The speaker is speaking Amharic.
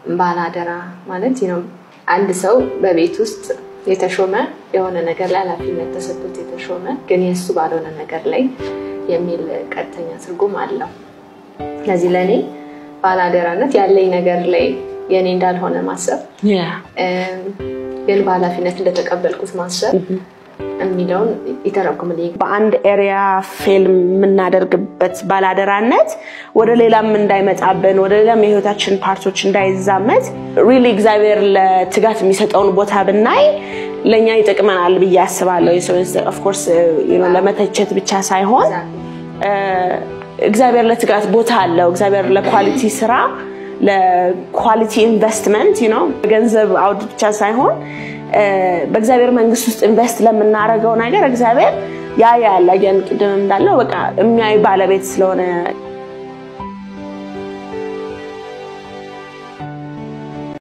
ባላደራ ማለት ነው አንድ ሰው በቤት ውስጥ የተሾመ የሆነ ነገር ላይ ኃላፊነት ተሰጥቶት የተሾመ ግን የእሱ ባልሆነ ነገር ላይ የሚል ቀጥተኛ ትርጉም አለው። ስለዚህ ለእኔ ባላደራነት ያለኝ ነገር ላይ የእኔ እንዳልሆነ ማሰብ ግን በኃላፊነት እንደተቀበልኩት ማሰብ የሚለውን ይተረጉምልኝ። በአንድ ኤሪያ ፌል የምናደርግበት ባላደራነት ወደ ሌላም እንዳይመጣብን ወደ ሌላም የህይወታችን ፓርቶች እንዳይዛመት ሪሊ እግዚአብሔር ለትጋት የሚሰጠውን ቦታ ብናይ ለእኛ ይጠቅመናል ብዬ አስባለሁ። ኦፍኮርስ ለመተቸት ብቻ ሳይሆን እግዚአብሔር ለትጋት ቦታ አለው። እግዚአብሔር ለኳሊቲ ስራ ለኳሊቲ ኢንቨስትመንት ነው ገንዘብ አውድ ብቻ ሳይሆን በእግዚአብሔር መንግስት ውስጥ ኢንቨስት ለምናደርገው ነገር እግዚአብሔር ያ ያለ ቅድም እንዳለው በቃ የሚያይ ባለቤት ስለሆነ